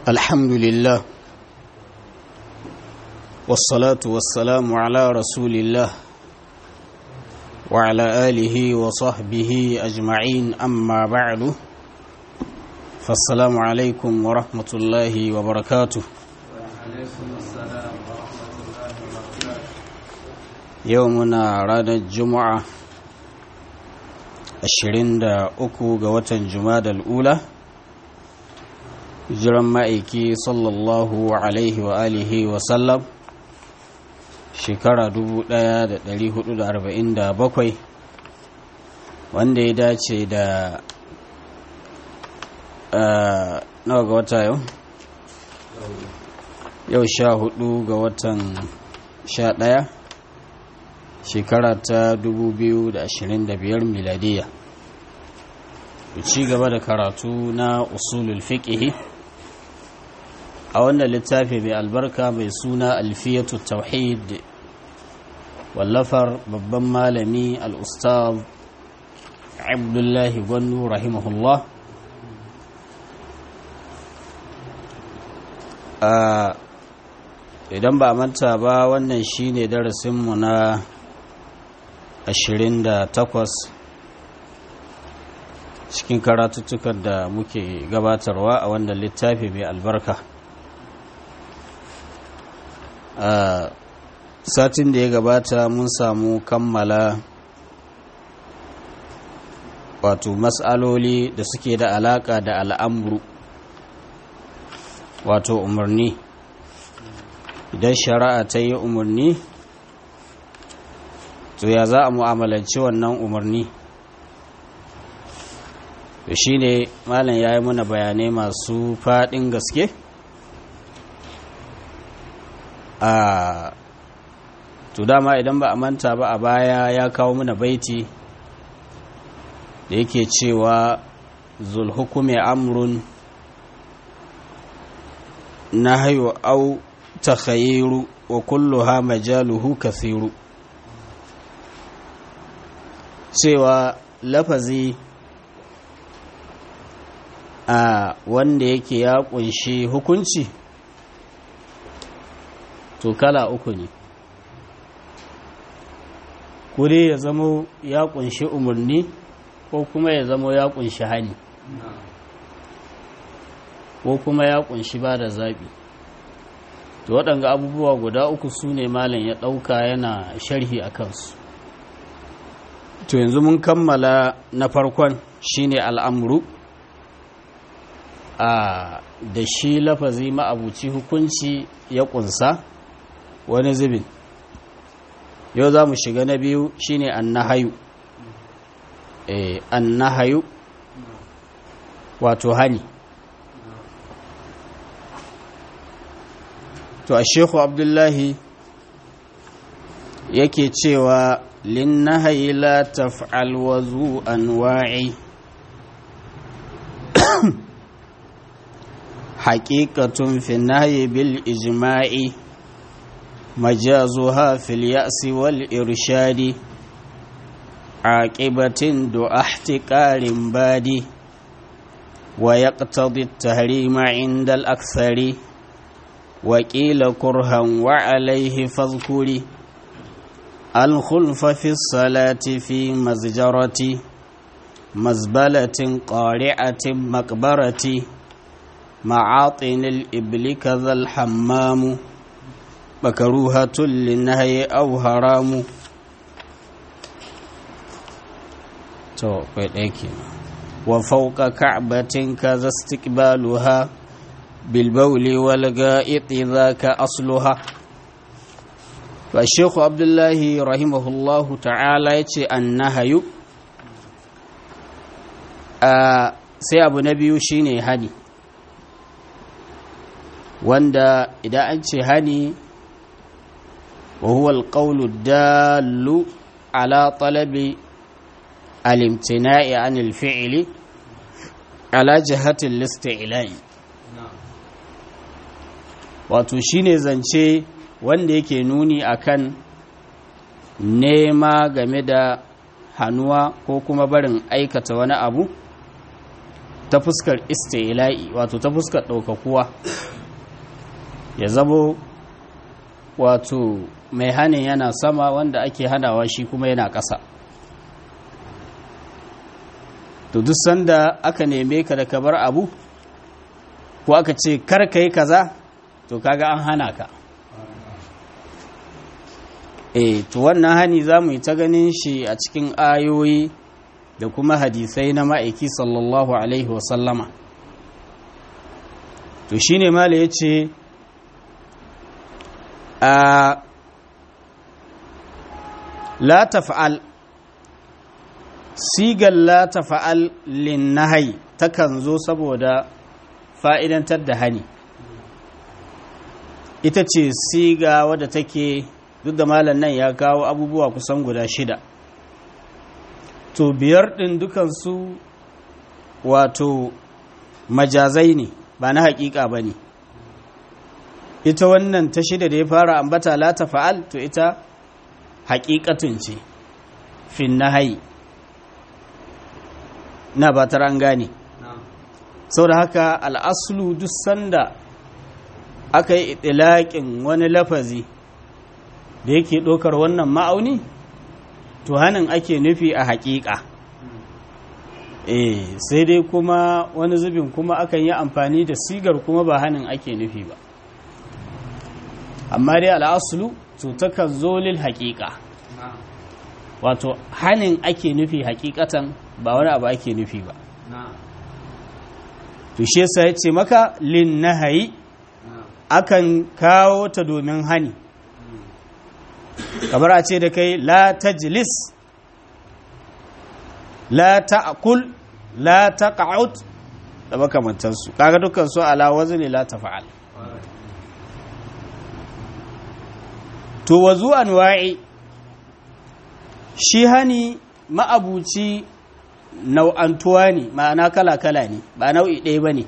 الحمد لله والصلاة والسلام على رسول الله وعلى آله وصحبه أجمعين أما بعد فالسلام عليكم ورحمة الله وبركاته يومنا رانا الجمعة ashirin da uku ga watan jumadal ula jiran ma'aiki sallallahu alaihi wa alihi wa sallam shekara bakwai, wanda ya dace da nawa ga wata yau yau sha hudu ga watan sha ɗaya shekara ta biyar miladiya ci gaba da karatu na usulul fiqhi a wannan littafi mai albarka mai suna alfiyatu tauhid wallafar babban malami al-ustaz abdullahi gwannu rahimahullah idan ba manta ba wannan shine darasinmu na 28 cikin karatuttukan da muke gabatarwa a wannan littafi mai albarka a satin da ya gabata mun samu kammala wato matsaloli da suke da alaka da al'amuru wato umarni idan shari'a ta yi umarni to ya za a mu'amalanci wannan umarni to shi ne malam ya yi mana bayanai masu faɗin gaske a to dama idan ba a manta ba a baya ya kawo mana baiti da yake cewa zulhukume amrun na hayo au ta wa kulluha majaluhu kathiru cewa lafazi a wanda yake ya kunshi hukunci to kala uku ne kure ya zamo ya kunshi umarni ko kuma ya zamo ya kunshi hani ko kuma ya kunshi ba da zaɓi to waɗanga abubuwa guda uku su ne malam ya ɗauka yana sharhi a kansu to yanzu mun kammala na farkon shine al'amuru a da shi lafazi ma'abuci hukunci ya kunsa wani zubin yau za mu shiga na biyu shine annahayu eh annahayu wato hani to a shekhu abdullahi yake cewa linnahayi la taf'al wazu anwa'i حقيقة في النهي بالإجماع مجازها في اليأس والإرشاد عاقبة دعا احتكار بادي ويقتضي التهريم عند الأكثر وقيل كرها وعليه فاذكري الخلف في الصلاة في مزجرة مزبلة قارعة مقبرة معاطن الإبل كذا الحمام مكروهة للنهي أو هرام وفوق كعبة كذا استقبالها بالبول والغائط ذاك أصلها فالشيخ عبد الله رحمه الله تعالى يتي النهي آه سي أبو نبي شيني هدي wanda idan an ce hani wa huwa alqawlu dallu ala talabi al-imtina'i an al-fi'li ala jihati al-isti'la'i wato shine zance wanda yake nuni akan nema game da hannuwa ko kuma barin aikata wani abu ta fuskar istila'i wato ta fuskar ɗaukakuwa ya zamo wato mai hanin yana sama wanda ake hanawa shi kuma yana ƙasa to duk sanda aka neme ka da ka bar abu ko aka ce kar ka yi kaza to kaga an hana ka eh to wannan hani za mu yi ta ganin shi a cikin ayoyi da kuma hadisai na ma'aiki sallallahu alaihi wasallama to shi ne mala ya ce a la tafa'al sigar la tafa'al linnahai takan zo saboda fa'idantar da hani ita ce siga wadda take duk da malam nan ya kawo abubuwa kusan guda shida to biyar ɗin dukansu wato majazai ne ba na haƙiƙa ba ne ita wannan ta shida da ya fara ambata la ta fa'al to ita haƙiƙatun ce fin na hayi na ba ta an gane sau da haka al'asulu duk sanda aka yi itilaƙin wani lafazi da yake ɗaukar wannan ma'auni to hannun ake nufi a haƙiƙa eh sai dai kuma wani zubin kuma akan yi amfani da sigar kuma ba hannun ake nufi ba amma dai al'asulu to takan zo lil haƙiƙa wato hannun ake nufi haƙiƙatan ba wani abu ake nufi ba to shi yasa ya ce maka lin nahayi akan kawo ta domin hani kamar a ce da kai la tajlis la ta'kul la taq'ud da makamantansu kaga dukkan su ala wazni la tafa'al to wazu anwa'i shi hani ma'abuci nau'antuwa ne ma'ana kala-kala ne ba nau'i ɗaya ba ne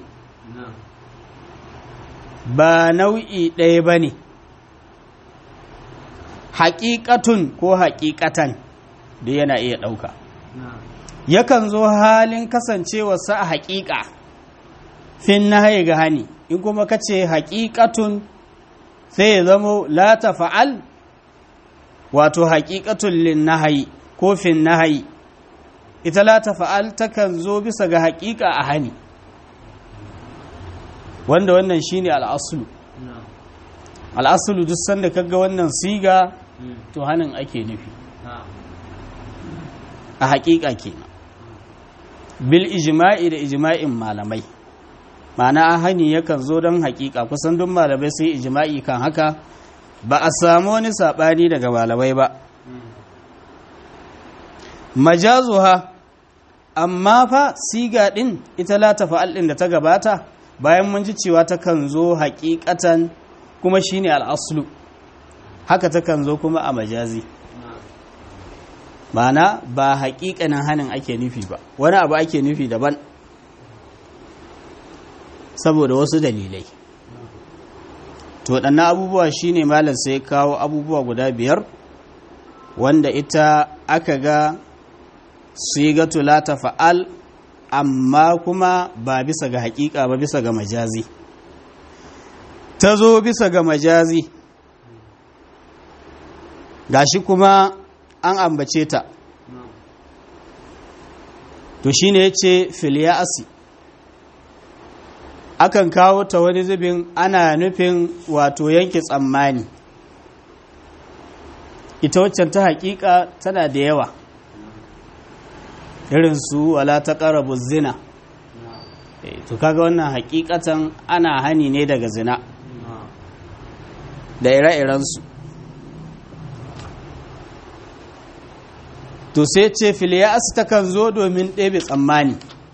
ba nau'i ɗaya ba ne haƙiƙatun ko haƙiƙatan da yana iya ɗauka yakan zo halin kasancewarsa a haƙiƙa fin na ga hani in kuma ka ce haƙiƙatun sai ya zamo la ta fa'al wato haƙiƙatun lin nahayi ko fin nahayi ita la ta fa'al takan zo bisa ga haƙiƙa a hani wanda wannan shine al'asulu al'asulu duk sanda kaga wannan siga to hanin ake nufi a haƙiƙa kenan bil ijma'i da ijma'in malamai ma'ana hani yakan zo don haƙiƙa kusan duk malamai sai ijma'i kan haka ba a samu wani saɓani daga malamai ba majazuha amma fa siga ɗin ita la tafa'al ɗin da ta gabata bayan mun ji cewa takan zo haƙiƙatan kuma shine al'aslu haka takan zo kuma a majazi ma'ana ba haƙiƙanin hanin ake nufi ba wani abu ake nufi daban saboda wasu dalilai to waɗannan abubuwa shine malam sai kawo abubuwa guda biyar wanda ita aka ga sigatu la fa'al amma kuma ba bisa ga haƙiƙa ba bisa ga majazi ta zo bisa ga majazi gashi kuma an ambace ta to shine yace filiyasi akan kawo ta wani zubin ana nufin wato yanke tsammani ita waccan ta hakika tana da yawa irin su wala ta ƙarabu zina to kaga wannan hakikatan ana hani ne daga zina da ire-irensu to sai ce filiyas takan zo domin ɗebe tsammani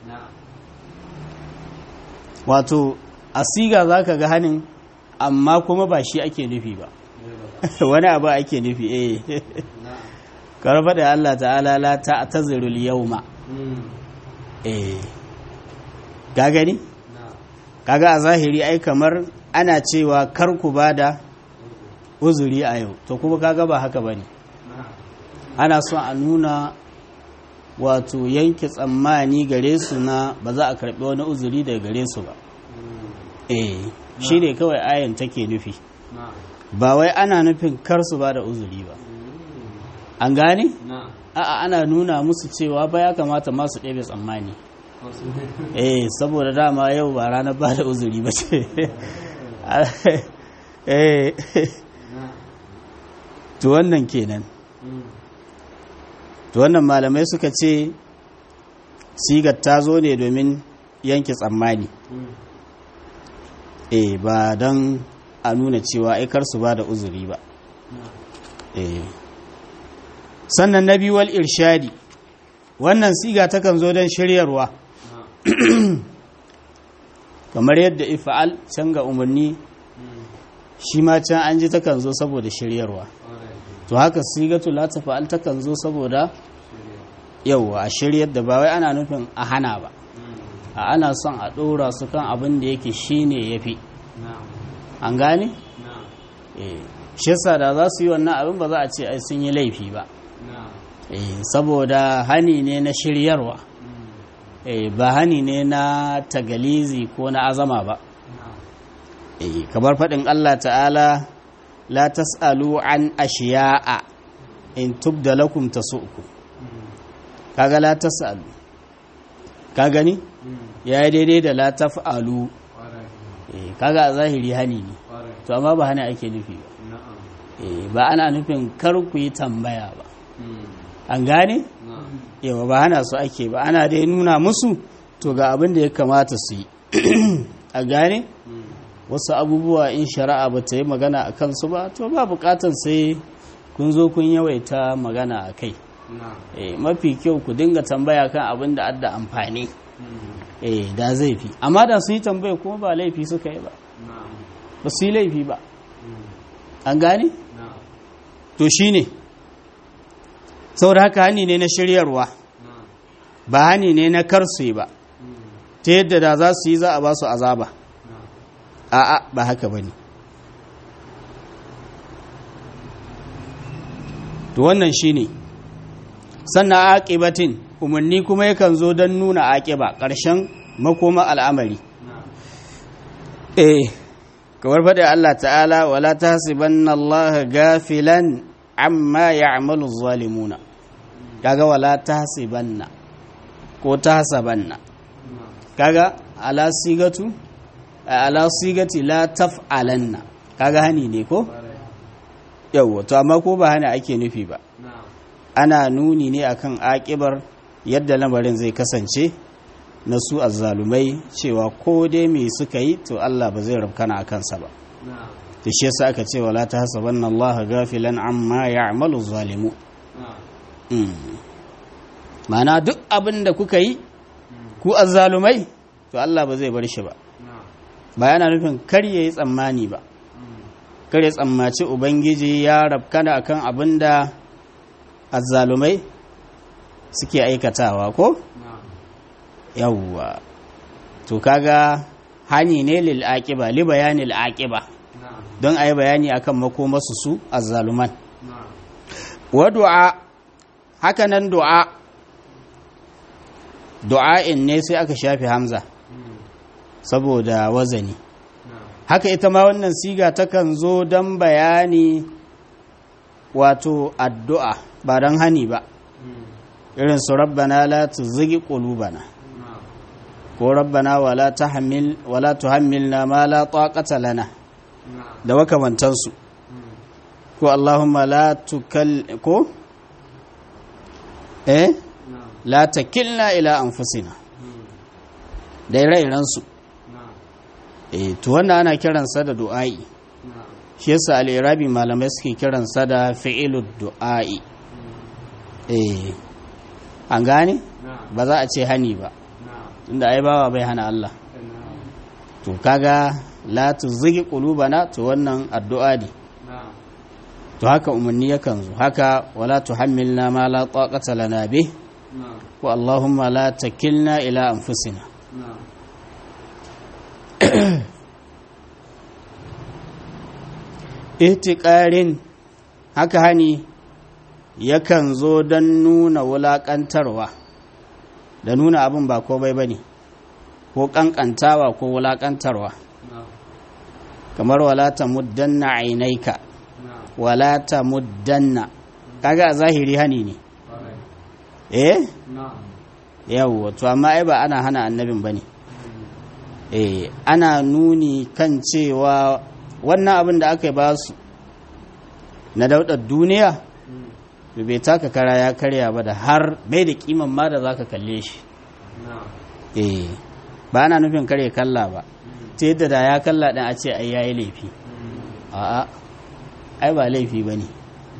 wato a siga za ka ga hannun amma kuma ba shi ake nufi ba wani abu ake nufi eh karfa da Allah ta'ala la ta tazirul yawma eh ga gani kaga a zahiri ai kamar ana cewa kar ku bada uzuri a yau to kuma kaga ba haka bane ana son a nuna wato yanke tsammani gare su na ba za a karɓi wani uzuri daga gare su ba eh shi ne kawai ayan take nufi ba wai ana nufin kar su ba da uzuri ba an gane? a'a ana nuna musu cewa ba ya kamata masu ɗebe tsammani eh saboda dama yau ba ranar ba da uzuri ba ce eh to wannan kenan to wannan malamai suka ce sigar ta zo ne domin yanke tsammani eh ba don a nuna cewa aikar su ba da uzuri ba eh sannan na wal irshadi wannan siga takan zo don shiryarwa kamar yadda ifa'al can ga umarni shi ma can an ji takan zo saboda shiryarwa to haka sigatu la tafa'al takan zo saboda yauwa a shiryar da ba wai ana nufin a hana ba a ana son a ɗora su kan abin da yake shine yafi an gane? shi yasa da za su yi wannan abin ba za a ce ai sun yi laifi ba saboda hani ne na shiryarwa ba hani ne na tagalizi ko na azama ba kamar faɗin Allah ta'ala la tas'alu an ashiya'a in tubda lakum tasu'ku kaga la tas'alu ka gani ya yi daidai da la taf'alu kaga a zahiri hani ne to amma ba hani ake nufi ba ba ana nufin kar ku yi tambaya ba an gane yawa ba hana su ake ba ana dai nuna musu to ga abin da ya kamata su yi a gane wasu abubuwa in shari'a ba ta yi magana a kansu ba to ba bukatan sai kun zo kun yawaita magana a kai mafi kyau ku dinga tambaya kan abin da adda amfani da zai fi amma da su yi tambaya kuma ba laifi suka yi ba ba su yi laifi ba an gane to shi ne saboda haka hani ne na shiryarwa ba hani ne na karsu ba ta yadda da za su yi za a ba su azaba a'a ba haka ba ne to wannan shi ne sannan aƙibatin umarni kuma yakan zo don nuna aƙiba ƙarshen makoma al'amari eh kawar faɗi Allah ta'ala wala ta hasibanna Allah gafilan amma ya'malu zalimuna kaga wala tahsibanna ko tahsabanna kaga ala sigatu ala sigati la taf'alanna kaga hani ne ko yawa to amma ko ba hani ake nufi ba ana nuni ne akan akibar yadda lamarin zai kasance na su azzalumai cewa ko dai me suka yi to Allah ba zai rabkana akan sa ba da shi yasa aka ce wala ta hasabanna Allah gafilan amma ya'malu zalimu mana duk abin da kuka yi ku azzalumai to Allah ba zai bar shi ba ba yana nufin kar yayi tsammani ba kar ya tsammaci ubangiji ya rabkana akan abin da azzalumai suke aikatawa ko yawwa to kaga hani ne lil aqiba li bayanil aqiba don a yi bayani akan makomarsu su azzaluman wa du'a haka nan du'a du'a'in ne sai aka shafi hamza saboda wazani haka ita ma wannan siga takan zo don bayani wato addu'a ba don hani ba irin su rabbana la tuzigi qulubana ko rabbana wala tahmil wala tuhammilna ma la taqata lana da makamantansu ko Allahumma la tukal ko eh la takilna ila anfusina da ire-irensu eh to wannan ana kiransa da du'a'i shi yasa al-irabi malamai suke kiransa da fi'ilud du'a'i eh an gane ba za a ce hani ba tunda ai bawa bai hana Allah to kaga la tuzigi qulubana to wannan addu'a ne to haka umarni yakan zo haka wala tuhammilna ma la taqata lana bih wa allahumma la takilna ila anfusina ihtiqarin haka hani yakan zo don nuna wulaƙantarwa da nuna abin ba komai ba ne ko ƙanƙantawa ko wulaƙantarwa kamar walata muddanna ainaika walata muddanna kaga a zahiri hani ne eh yawwa to amma ai ba ana hana annabin ba ne eh ana nuni kan cewa wannan abin da aka ba su na daudar duniya bai taka kara ya karya ba da har bai da kiman ma da zaka kalle shi eh ba ana nufin kare kalla ba ta yadda da ya kalla ɗin a ce ai yayi laifi a'a ai ba laifi ba ne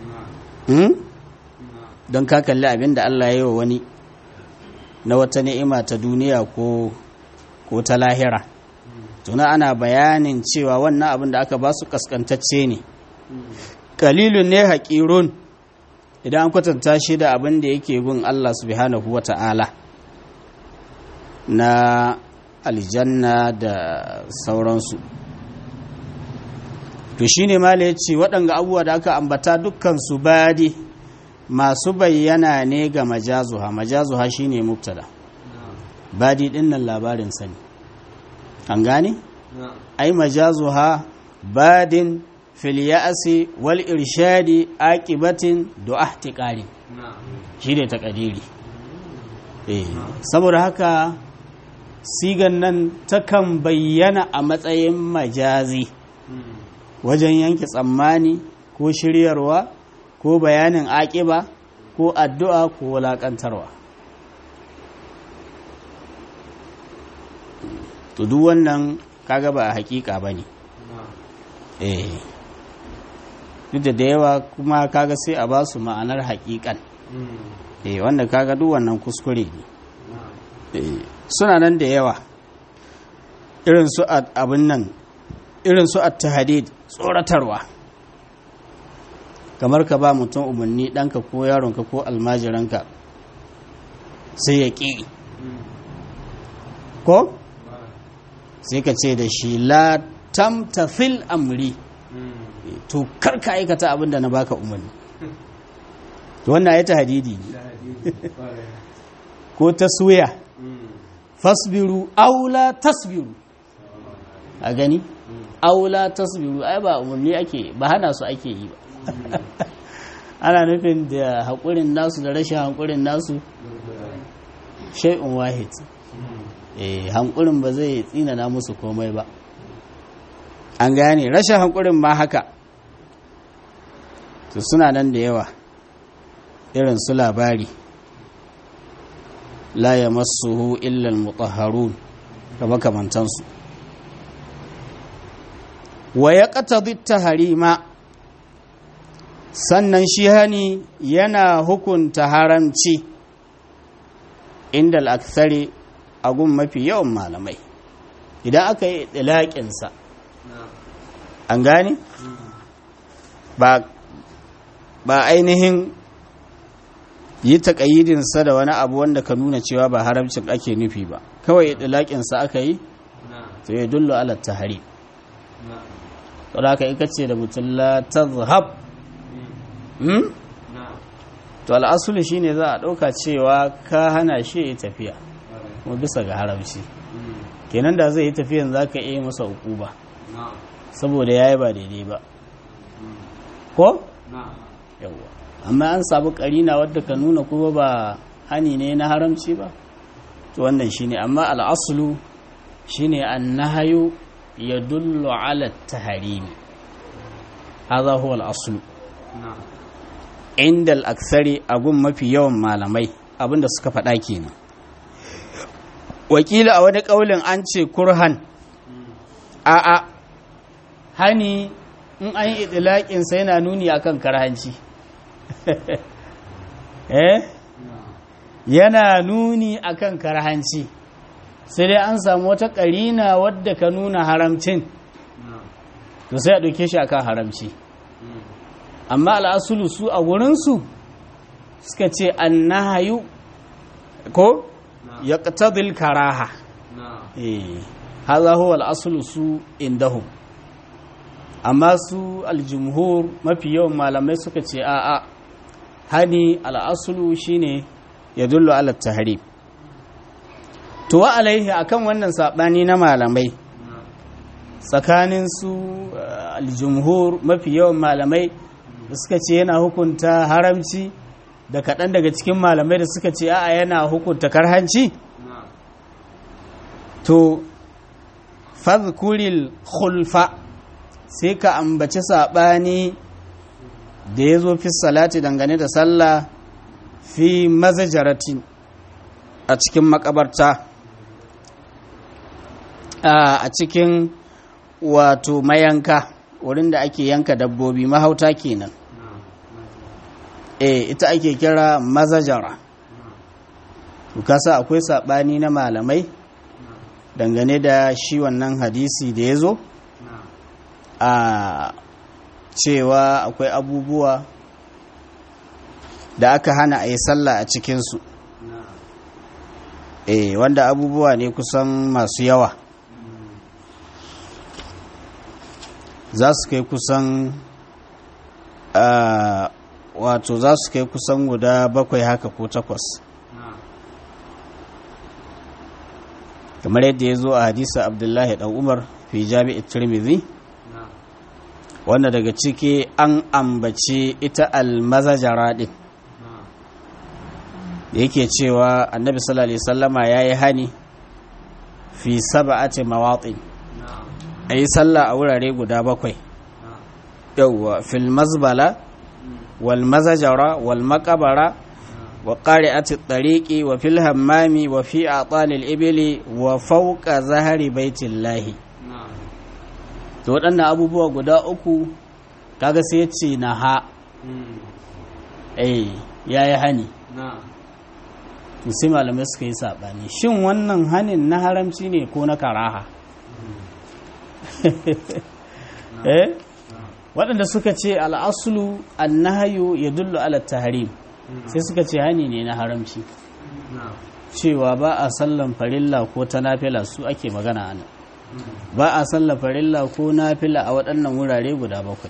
don ka kalli abin da Allah ya yi wa wani na wata ni'ima ta duniya ko ko ta lahira tuna ana bayanin cewa wannan abin da aka ba su kaskantacce ne kalilun ne haƙirun idan an kwatanta shi da abin da yake gun Allah subhanahu wa ta'ala na aljanna da sauransu to shi ne mala ya ce waɗanga abubuwa da aka ambata dukkan su badi masu bayyana ne ga majazuha majazuha shi ne mubtada badi ɗin nan labarin sani an gane? ai majazuha badin filiyasi wal irshadi aqibatin du'a tiqari shi ne takadiri eh saboda haka sigan nan takan bayyana a matsayin majazi wajen yanke tsammani ko shiryarwa ko bayanin aƙiba ko addu'a ko wulaƙantarwa to duk wannan kaga ba a hakika ba ne eh duk da da yawa kuma kaga sai a ba su ma'anar hakikan eh wanda kaga duk wannan kuskure ne suna nan da yawa irin su abin nan irin su at-tahdid tsoratarwa kamar ka ba mutum umarni ɗanka ko yaronka ko almajiranka sai ya ƙi ko sai ka ce da shi la tamtafil amri to karka aikata abin da na baka umarni to wannan ya ta hadidi ne ko taswiya fasbiru aula tasbiru a gani aula tasbiru ai ba umarni ake ba hana su ake yi ba ana nufin da haƙurin nasu da rashin haƙurin nasu shai'un wahid eh hankurin ba zai tsinana musu komai ba an gane rashin hankurin ma haka to suna nan da yawa irin su labari la ya masuhu illal mutahharun da makamantansu wa ya ƙata harima sannan shi hani yana hukunta haramci inda al'aksari a gun mafi yawan malamai idan aka yi ɗilaƙinsa an gane ba ainihin yi taƙayyidinsa da wani abu wanda ka nuna cewa ba haramcin ake nufi ba kawai ɗilaƙinsa aka yi to ya dullo ala tahari to da aka ikace da mutum la tazhab to al'asuli shine za a ɗauka cewa ka hana shi ya tafiya kuma bisa ga haramci kenan da zai yi tafiyan za ka iya masa ba saboda ya yi ba daidai ba ko? yawwa amma an samu karina wadda ka nuna kuma ba hani ne na haramci ba to wannan shine amma al'asulu shine an nahayu ya dullu ala taharimi hadha huwa al'asulu inda al'aksari a gun mafi yawan malamai abinda suka faɗa kenan wakila a wani ƙaulin an ce kurhan a'a hani in an yi itilaƙinsa yana nuni akan karhanci eh yana nuni akan karhanci sai dai an samu wata ƙarina wadda ka nuna haramcin to sai a ɗauke shi akan haramci amma al'asulu su a wurinsu suka ce an nahayu ko ya ƙatadil karaha haza huwa al'asulu su indahu amma su aljumhur mafi yawan malamai suka ce a'a hani al'asulu shine ya dullo ala tahrim to wa alaihi akan wannan sabani na malamai tsakanin su aljumhur mafi yawan malamai da suka ce yana hukunta haramci da kaɗan daga cikin malamai da suka ce a'a yana hukunta karhanci to fadhkuril khulfa sai ka ambaci saɓani da ya zo fi salati dangane da sallah fi mazajaratin a cikin makabarta a cikin wato mayanka wurin da ake yanka dabbobi mahauta kenan e ita ake kira mazajara kasa akwai saɓani na malamai dangane da shi wannan hadisi da ya zo a cewa akwai abubuwa da aka hana a yi sallah a cikinsu e wanda abubuwa ne kusan masu yawa za su kai kusan wato za su kai kusan guda bakwai haka ko takwas kamar yadda ya zo a hadisa abdullahi dan umar fi jami'i tirmidhi wanda daga ciki an ambace ita almazajara din yake cewa annabi sallallahu alaihi wasallama yayi hani fi sab'ati mawatin ayi sallah a wurare guda bakwai yawwa fil mazbala wal mazajara wal maqabara wa qari'ati tariqi wa fil hammami wa fi atalil ibli wa fawqa zahari baitillahi to waɗannan abubuwa guda uku kaga sai ya ce na ha eh ya yi hani sai malamai suka yi saɓani shin wannan hanin na haramci ne ko na karaha eh waɗanda suka ce al'asulu annahayu ya dullu ala tahrim sai suka ce hani ne na haramci cewa ba a sallan farilla ko ta nafila su ake magana anan ba a sallan farilla ko nafila a waɗannan wurare guda bakwai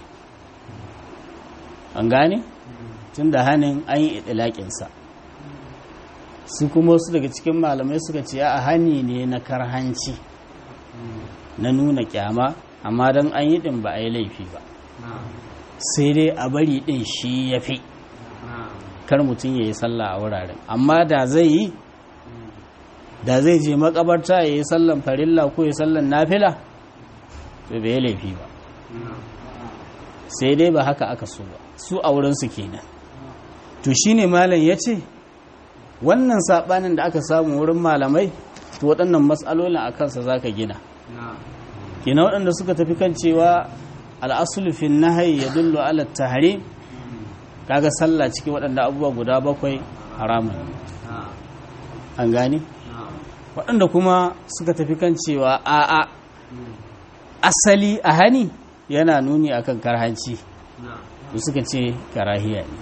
an gane tun da hannun an yi itilaƙinsa su kuma wasu daga cikin malamai suka ce a hani ne na karhanci na nuna kyama amma don an yi ɗin ba a yi laifi ba sai dai a bari ɗin shi ya fi kar mutum ya yi sallah a wuraren amma da zai yi da zai je makabarta ya yi sallan farilla ko ya sallan nafila to bai laifi ba sai dai ba haka aka so ba su a wurinsu kenan to shine malam ya ce wannan saɓanin da aka samu wurin malamai to waɗannan matsalolin a kansa za ka gina kina waɗanda suka tafi kan cewa al'asulu fi nahayi ya dullo ala tahrim kaga sallah cikin waɗanda abubuwa guda bakwai haramun an gani waɗanda kuma suka tafi kan cewa a'a asali a hani yana nuni akan karhanci to suka ce karahiya ne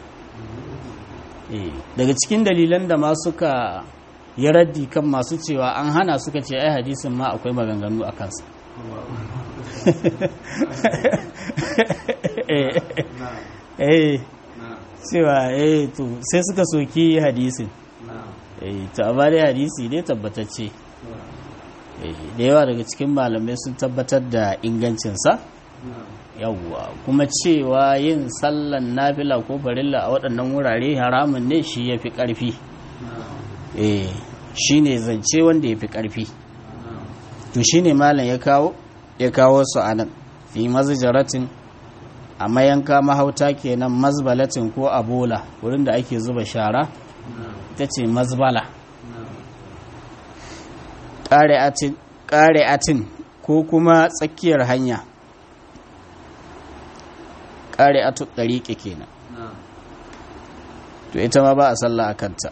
daga cikin dalilan da ma suka yi raddi kan masu cewa an hana suka ce ai hadisin ma akwai maganganu a kansa eh cewa eh to sai suka soki hadisin eh to amma dai hadisi ne tabbatacce da yawa daga cikin malamai sun tabbatar da ingancinsa yawwa kuma cewa yin sallan nafila ko farilla a waɗannan wurare haramun ne shi ya fi ƙarfi eh shi ne zance wanda ya fi ƙarfi to shi ne malam ya kawo ya kawo su a nan fi mazijaratin a mayanka mahauta kenan mazbalatin ko abola wurin da ake zuba shara ita ce mazbala ƙare'atin ko kuma tsakiyar hanya ƙare'atu ɗariƙe kenan to ita ma ba a sallah a kanta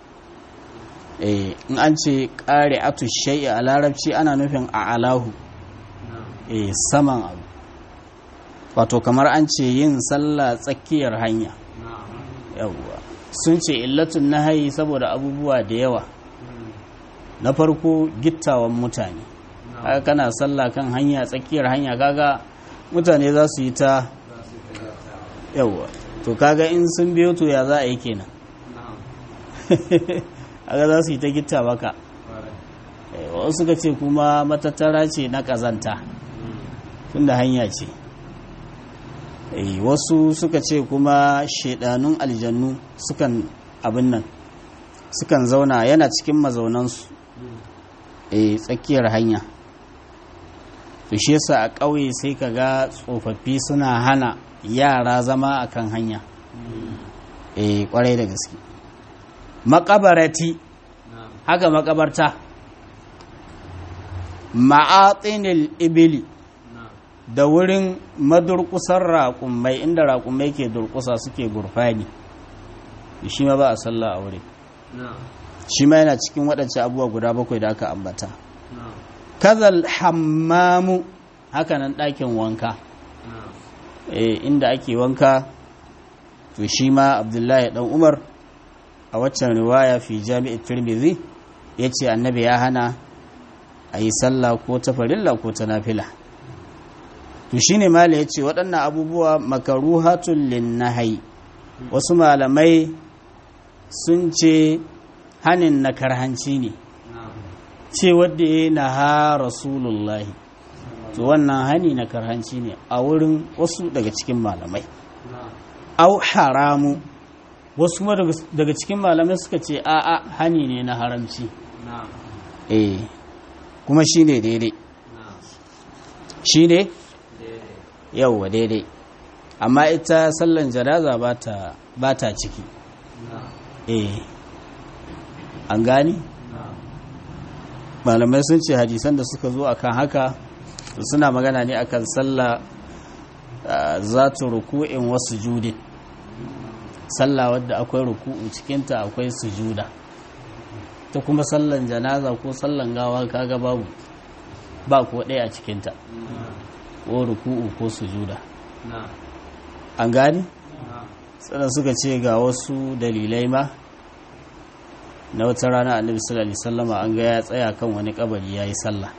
in an ce ƙare'atu shai'i a larabci ana nufin a alahu saman abu wato kamar an ce yin sallah tsakiyar hanya yawwa sun ce illatun nahayi saboda abubuwa da yawa na farko gittawan mutane haka kana sallah kan hanya tsakiyar hanya kaga mutane za su yi ta yawwa to kaga in sun biyo to ya za a yi kenan haka za su yi ta gitta baka wasu suka ce kuma matattara ce na ƙazanta tunda hanya ce wasu suka ce kuma shaidanun aljannu sukan abin nan sukan zauna yana cikin mazaunansu a tsakiyar hanya to shi yasa a ƙauye sai ka ga tsofaffi suna hana yara zama a kan hanya eh kwarai da gaske makabarati haka makabarta ma'atinil ibili da wurin madurkusar raƙumai inda raƙumai ke durkusa suke gurfani shi ma ba a sallah a wuri shi ma yana cikin waɗancan abubuwa guda bakwai da aka ambata kazal hammamu hakanan ɗakin wanka inda ake wanka to shi ma abdullahi ɗan umar a waccan riwaya fi jami'ar tirmidhi ya ce annabi ya hana a yi sallah ko ta farilla ko ta nafila to shi ne mala ya ce waɗannan abubuwa makaruhatun linnahai wasu malamai sun ce hanin na karhanci ne ce wadda ya na ha rasulullahi to wannan hani na karhanci ne a wurin wasu daga cikin malamai au haramu wasu kuma daga cikin malamai suka ce a'a hani ne na haramci eh kuma shi ne daidai shi ne yauwa daidai amma ita sallan janaza ba ta ciki eh an gani malamai sun ce hadisan da suka zo akan haka suna magana ne akan sallah za ta ruku'in wasu judin sallah wadda akwai ruku'u cikinta akwai sujuda ta kuma sallan janaza ko sallan gawa kaga babu ba ko ɗaya a cikinta ko ruku'u ko sujuda an gani sannan suka ce ga wasu dalilai ma na wata rana annabi sallallahu alaihi wasallama an ga ya tsaya kan wani kabari yayi sallah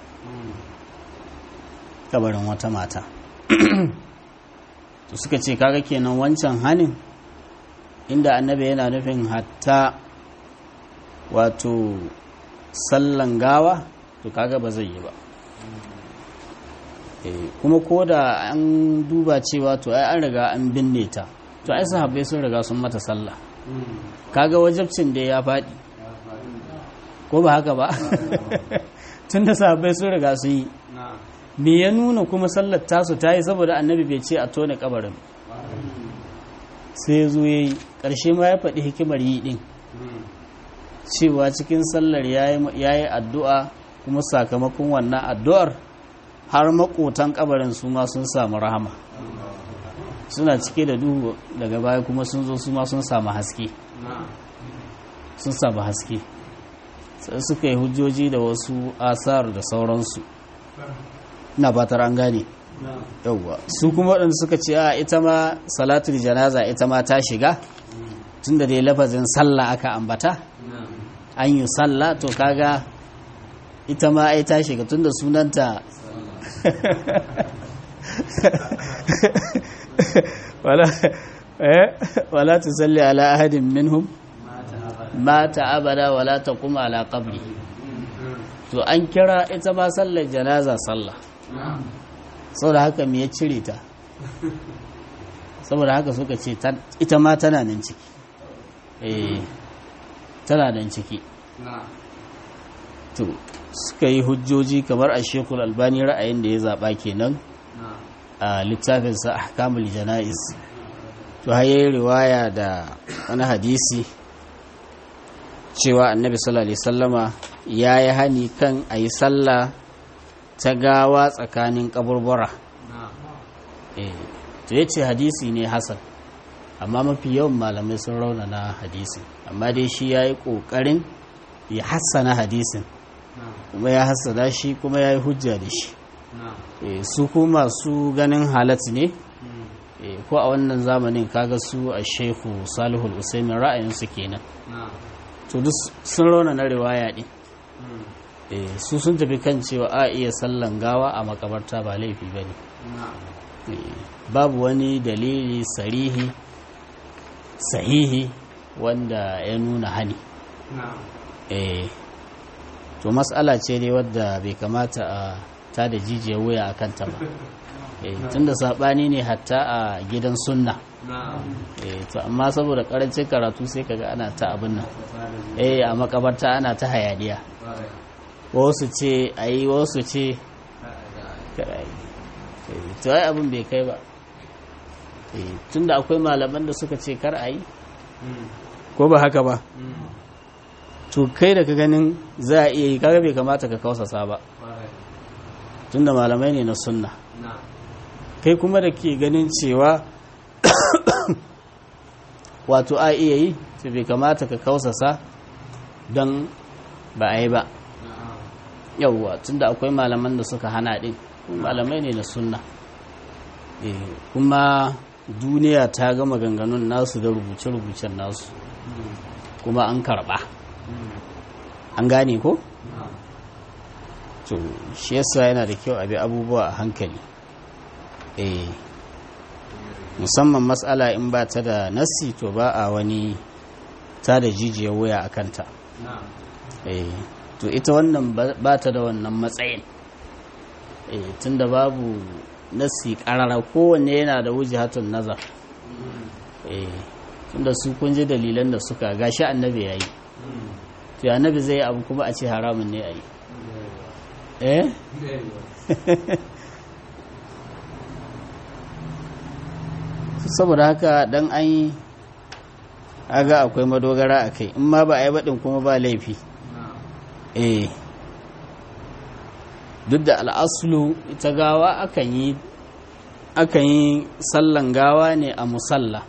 kabarin wata mata to suka ce kaga kenan wancan hanin inda annabi yana nufin hatta wato sallan gawa to kaga ba zai yi ba kuma ko da an duba cewa to ai an riga an binne ta to ai sahabbai sun riga sun mata sallah kaga wajabcin da ya faɗi ko ba haka ba tun da sahabbai sun riga sun yi me ya nuna kuma sallar tasu ta yi saboda annabi bai ce a tone kabarin sai zo ya yi ƙarshe ma ya faɗi hikimar yi ɗin cewa cikin sallar ya yi addu'a kuma sakamakon wannan addu'ar har makotan kabarin su ma sun samu rahama suna cike da duhu daga baya kuma sun zo su ma sun samu haske sun samu haske sai suka yi hujjoji da wasu asar da sauransu ina fatar an gane yauwa su kuma waɗanda suka ce a ita ma salatul janaza ita ma ta shiga tunda dai lafazin sallah aka ambata an yi sallah to kaga ita ma ai ta shiga tunda sunanta wala wala tusalli ala ahadin minhum mata abada wala taqum ala qabri to an kira ita ma sallar janaza sallah saboda haka me ya cire ta saboda haka suka ce ita ma tana nan ciki eh tana nan ciki to suka yi hujjoji kamar a shekul albani ra'ayin da ya zaɓa kenan a littafinsa ahkamul jana'iz to haye riwaya da wani hadisi cewa annabi sallallahu alaihi sallama ya yi hani kan a yi sallah ta gawa tsakanin kaburbura to ya ce hadisi ne hasan amma mafi yawan malamai sun raunana hadisi amma dai shi ya yi ƙoƙarin ya hassana hadisin kuma ya hassana shi kuma ya yi hujja da shi su kuma su ganin halat ne ko a wannan zamanin kaga su a shehu salihul usaimin ra'ayinsu kenan to duk sun raunana riwaya ɗin su sun tafi kan cewa a iya sallan gawa a makabarta ba laifi ba ne babu wani dalili sarihi sahihi wanda ya nuna hani to matsala ce dai wadda bai kamata a ta da jijiyar wuya a kanta ba tun da saɓani ne hatta a gidan sunna to amma saboda ƙarancin karatu sai kaga ana ta abin nan eh a makabarta ana ta hayaniya wasu ce a yi wasu ce to ai abin bai kai ba tun da akwai malaman da suka ce kar a yi ko ba haka ba to kai da ka ganin za a iya yi kaga bai kamata ka kausasa ba tun da malamai ne na sunna kai kuma da ke ganin cewa wato a iya yi to bai kamata ka kausasa don ba a yi ba yauwa tun da akwai malaman da suka hana ɗin malamai ne na sunna kuma duniya ta gama ganganun nasu da rubuce-rubucen nasu kuma an karɓa an gane ko? to shi yasa yana da kyau a bi abubuwa a hankali eh musamman matsala in ba ta da nassi to ba a wani ta da jijiyar wuya a kanta eh to ita wannan ba ta da wannan matsayin eh tunda babu nassi karara kowanne yana da wujihatun nazar eh tunda su kun ji dalilan da suka gashi annabi yayi to annabi zai abu kuma a ce haramun ne a yi eh saboda haka dan an yi aga akwai madogara a kai in ma ba a yi baɗin kuma ba laifi eh duk da al'asulu ita gawa akan yi akan yi sallan gawa ne a musalla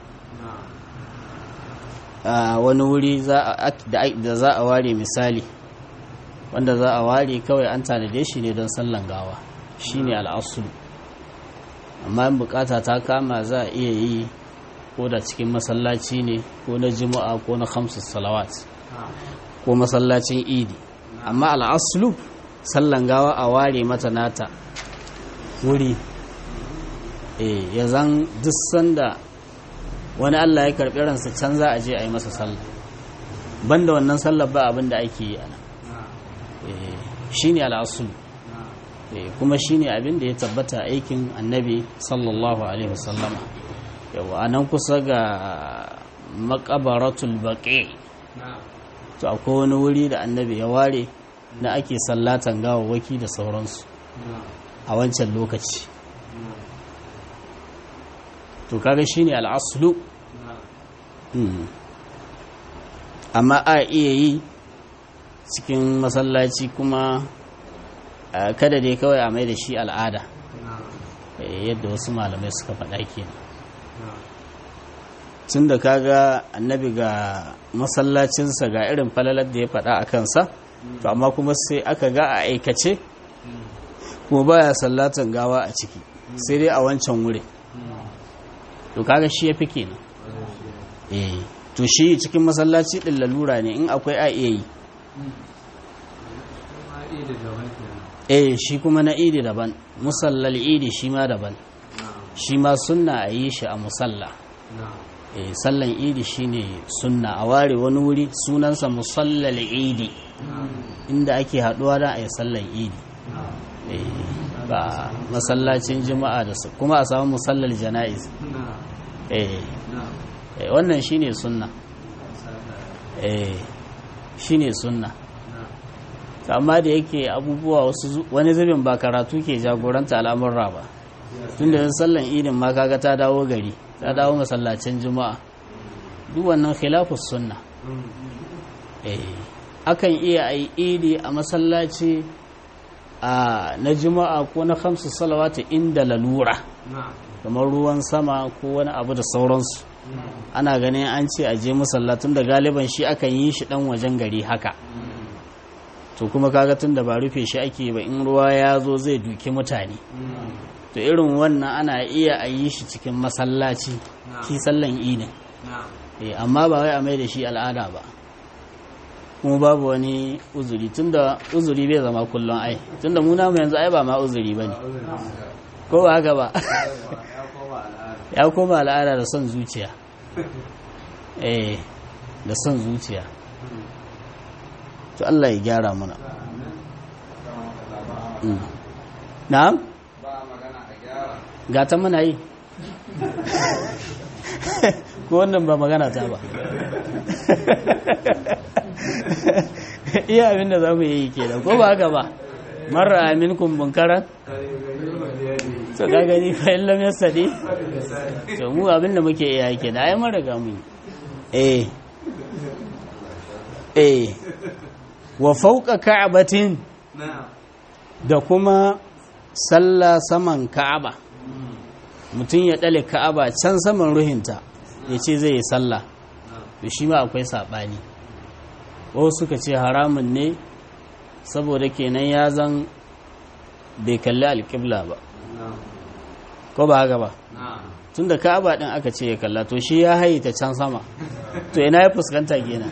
a wani wuri da za a ware misali wanda za a ware kawai an tanade shi ne don sallan gawa shi ne al'asulu amma in bukata ta kama za a iya yi ko da cikin masallaci ne ko na jima'a ko na hamsin salawat ko masallacin idi amma al'asulu sallan gawa a ware mata nata wuri ya zan duk sanda wani allah ya karɓi ransa can za a je a yi masa sallah banda wannan sallar ba abin da ake yi ana shi ne al'asulu kuma shi ne abin da ya tabbata aikin annabi sallallahu alaihi wasallama yawa a nan kusa ga makabaratul baƙi to akwai wani wuri da annabi ya ware na ake sallatan gawawwaki da sauransu a wancan lokaci to kaga shine al'aslu amma a iya yi cikin masallaci kuma kada dai kawai a mai da shi al'ada yadda wasu malamai suka faɗa kenan tun da kaga annabi ga masallacinsa ga irin falalar da ya faɗa a kansa to amma kuma sai aka ga a aikace kuma baya sallatan gawa a ciki sai dai a wancan wuri to kaga shi ya fi kenan eh to shi cikin masallaci din lalura ne in akwai a iya yi eh shi kuma na idi daban musallal idi shi ma daban shi ma sunna a yi shi a musalla eh sallan idi shine sunna a ware wani wuri sunansa musallal idi inda ake haduwa da a yi sallan idi ba masallacin juma'a da su kuma a samu musallal jana'iz eh wannan shine sunna eh shine sunna amma da yake abubuwa wasu wani zubin ba karatu ke jagoranta al'amurra ba tun da sallan idin ma kaga ta dawo gari ta dawo masallacin juma'a duk wannan khilafus sunna eh akan iya ai idi a masallaci a na juma'a ko na khamsu salawati inda lalura kamar ruwan sama ko wani abu da sauransu ana ganin an ce a je masallatun da galiban shi akan yi shi dan wajen gari haka to kuma kaga tun da ba rufe shi ake ba in ruwa ya zo zai duki mutane to irin wannan ana iya a yi shi cikin masallaci shi sallan idin amma ba wai a mai da shi al'ada ba kuma babu wani uzuri tunda uzuri bai zama kullum ai tunda mu namu yanzu ai ba ma uzuri bane ko ba haka ba ya koma al'ada da son zuciya eh da son zuciya to Allah ya gyara mana na'am ba magana a gyara ga ta muna yi ko wannan ba magana ta ba iya abinda za mu yi ke da ko ba haka ba marar amin kumbin karan to ka gani fa'in lam yastadi to mu abinda muke iya ke da ai mun riga mu yi eh eh wa fauka ka'batin da kuma sallah saman ka'aba mutum ya ɗale ka'aba can saman ruhinta ya ce zai yi sallah da shi ma akwai saɓani wasu suka ce haramun ne saboda kenan ya zan bai kalli alƙibla ba ko ba haka ba tun da ka'aba ɗin aka ce ya kalla to shi ya hayi ta can sama to ina ya fuskanta kenan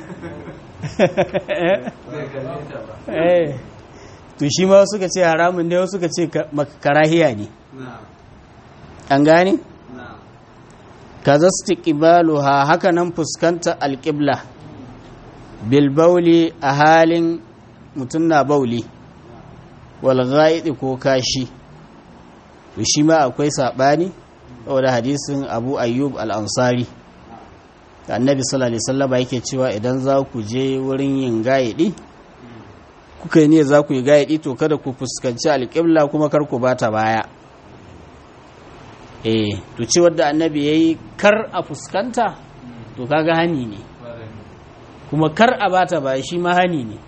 to shi ma suka ce haramun ne wasu suka ce karahiya ne an gane? kaza ha haka nan fuskanta alƙibla bilbauli a halin mutum na bauli walga'idi ko kashi to shi ma akwai saɓani saboda hadisin abu ayyub al'ansari annabi sallallahu alaihi wasallam yake cewa idan za ku je wurin yin gaidi kuka yi ne za ku yi gaidi to kada ku fuskanci alƙibla kuma kar ku bata baya eh to ce wadda annabi yayi kar a fuskanta to kaga hani ne kuma kar a bata baya shi ma hani ne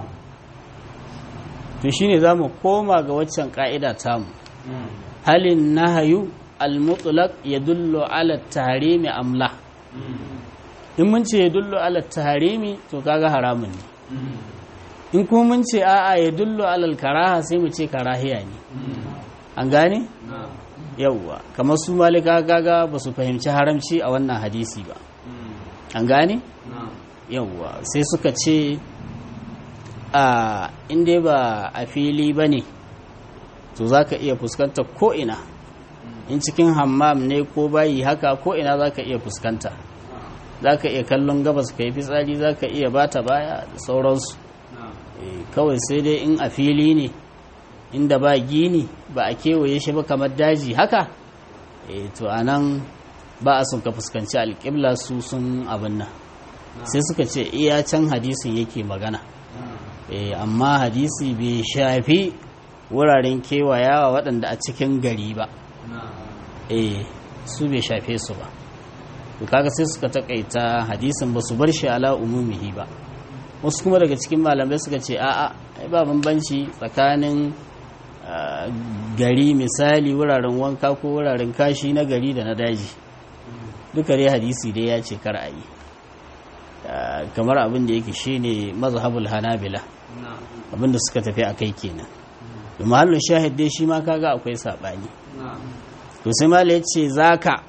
to shine zamu koma ga waccan ka'ida tamu halin nahayu al-mutlaq yadullu ala at-tahrimi amla in mun ce yadullu ala at-tahrimi to kaga haramun ne in kuma mun ce a'a yadullu ala al-karaha sai mu ce karahiya ne an gane yawwa kamar su malika gaga ba su fahimci haramci a wannan hadisi ba an gane yawwa sai suka ce a inda ba a fili ba ne to za ka iya fuskanta ko'ina in cikin hammam ne ko bayi haka ko'ina za ka iya fuskanta za ka iya kallon gabas ka yi fitsari za ka iya bata baya da sauransu kawai sai dai in a fili ne inda ba gini ba a kewaye shi ba kamar daji haka e to anan ba a sun ka fuskanci alƙibla su sun abin nan sai suka ce iya can hadisin yake magana e amma hadisi bai shafi wuraren kewayawa waɗanda a cikin gari ba e su bai shafe su ba to kaga sai suka takaita hadisin ba su bar shi ala umumihi ba wasu kuma daga cikin malamai suka ce a'a ba bambanci tsakanin gari misali wuraren wanka ko wuraren kashi na gari da na daji duka dai hadisi dai ya ce kar a yi kamar abin da yake shine mazhabul hanabila abin da suka tafi a kai kenan da mahallin shahid dai shi ma kaga akwai saɓani to sai mala ya ce zaka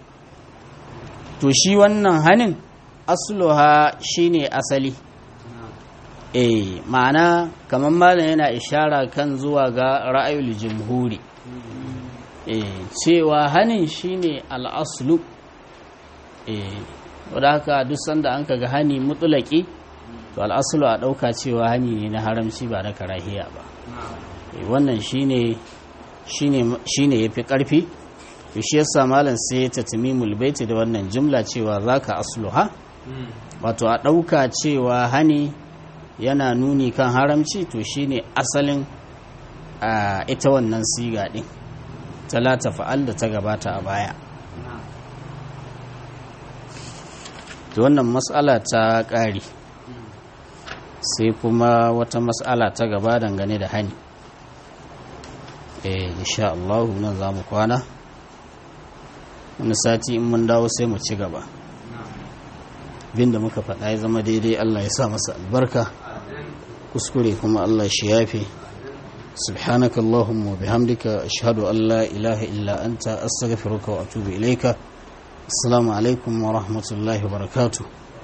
to shi wannan hanin asluha shine asali eh ma'ana kamar malam yana ishara kan zuwa ga ra'ayul jumhuri eh cewa hanin shine al'aslu eh wadda haka duk sanda an kaga hani mutulaki to al'aslu a ɗauka cewa hani ne na haramci ba na karahiya ba eh wannan shine shine shine yafi karfi to shi yasa malam sai ya tatmimul baiti da wannan jumla cewa zaka asluha wato a ɗauka cewa hani yana nuni kan haramci to shine asalin a ita wannan siga din talata fa'al da ta gabata a baya to wannan matsala ta ƙari sai kuma wata matsala ta gaba dangane da hani eh insha Allah nan za mu kwana wani sati in mun dawo sai mu ci gaba binda muka faɗa ya zama daidai Allah ya sa masa albarka kuskure kuma Allah shi yafe سبحانك اللهم وبحمدك أشهد أن لا إله إلا أنت أستغفرك وأتوب إليك السلام عليكم ورحمة الله وبركاته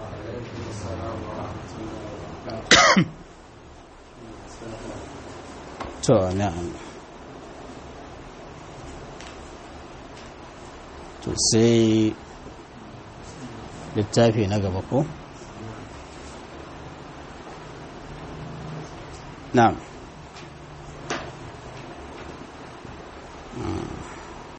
to na'am to sai littafi na gaba ko na'am